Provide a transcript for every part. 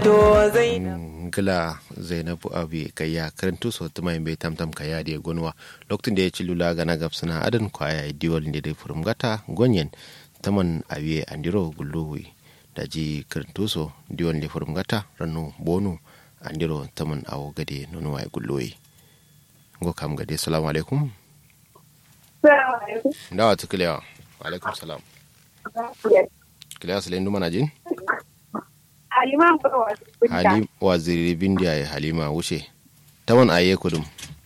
to zai gila zainabu abi kaya karantu so tuma bai tamtam kaya da gonwa lokacin da ya ci lula gana gabsana adan kwaya diwal ne da furum gata gonyen taman abiye andiro gulluwi da ji karantu so diwal ne furum gata ranu bonu andiro taman awo gade nono wa gulluwi ngo kam gade assalamu alaikum dawa tukulewa alaikum salam kilewa salen duma na jin Halima Barwa. halim waziri bindiya ya halima wuce taman aye kudum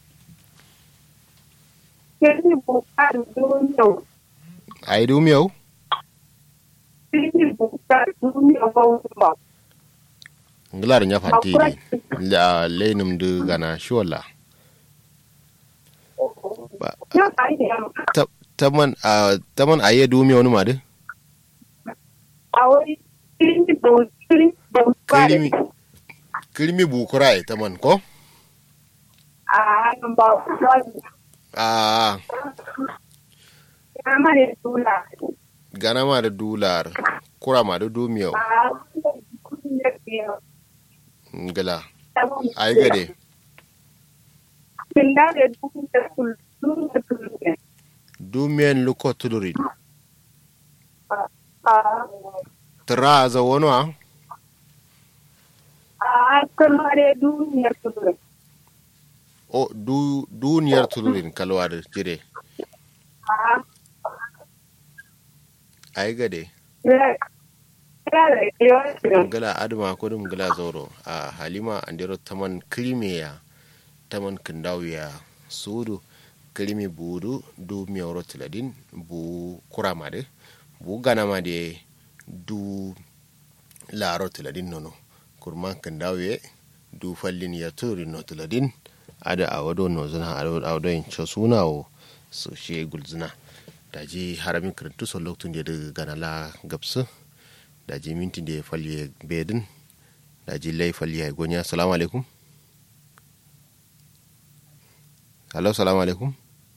Kirni Bukar Duniya. ayi dum yau Kirni Bukar Duniya Bauta. ngilar nya fantini la lenum du gana shola Ba- Ya kai da yamma. Ta- taman a taman aye dum yau numa de A wani Kirni Bukar Bukar. kirimi kirimi bukura e taman ko A hannun ba wani. a Ya mare tula. gana ma da dular kura ma da dum yau A kudin da ke ngila ayi gade Kinda da dukkan da kullum da kullum. dumiyan luko tulurin A tra za wono a a kamare duniyar kullum. o du duniyar tulurin kalwar jire A ayi gade ya ya da yawa. gala adama kudum gala zoro a halima andiro taman krimiya taman kindawiya sudu krimi budu du miyoro tiladin bu kuramade bu ganamade du laro tiladin nono kurman kindawiye du fallin ya turi no tiladin ada a wado no zina a wado in cho suna o su she gulzina da ji haramin kirintu so lokacin da ya gana la gabsu da ji minti da ya falye bedin da ji lai falye gonya salamu alaikum hello salamu alaikum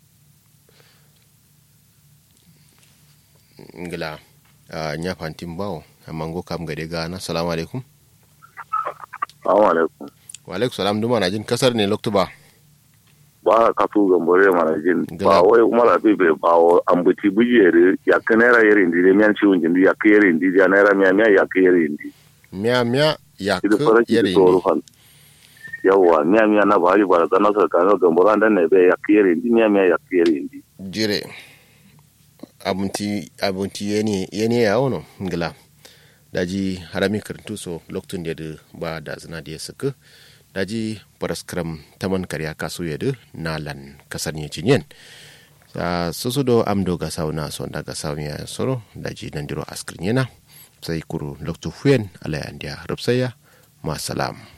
ngila a nya fantin bawo amma go kam gade gana salamu alaikum Assalamu alaikum. wa alaikum salam duma na jin kasar ne loktu ba Ba ka tu gambore mana jin Gila. ba wai umar abi be ba o ambuti bujere ya kanera yere ndi de mian ciwon jindi ya kere ndi ya naira miya miya ya kere ndi. miya miya ya Idu ku fara ki yare to ne rufan. Yawwa miya miya na ba ba da na sa kan gambora dan ne be ya kere ndi miya miya ya kere ndi. jire abunti abunti yene yene ya wono ngila daji harami karantu so loktun da ba da zina da ya suka daji paraskram taman karya kasu ya da nalan kasar ne cinyen sa susu do amdo ga sauna so da ga sauna ya soro daji nan diro askrin yana sai kuru loktu fuyen ala ya rubsaya ma salam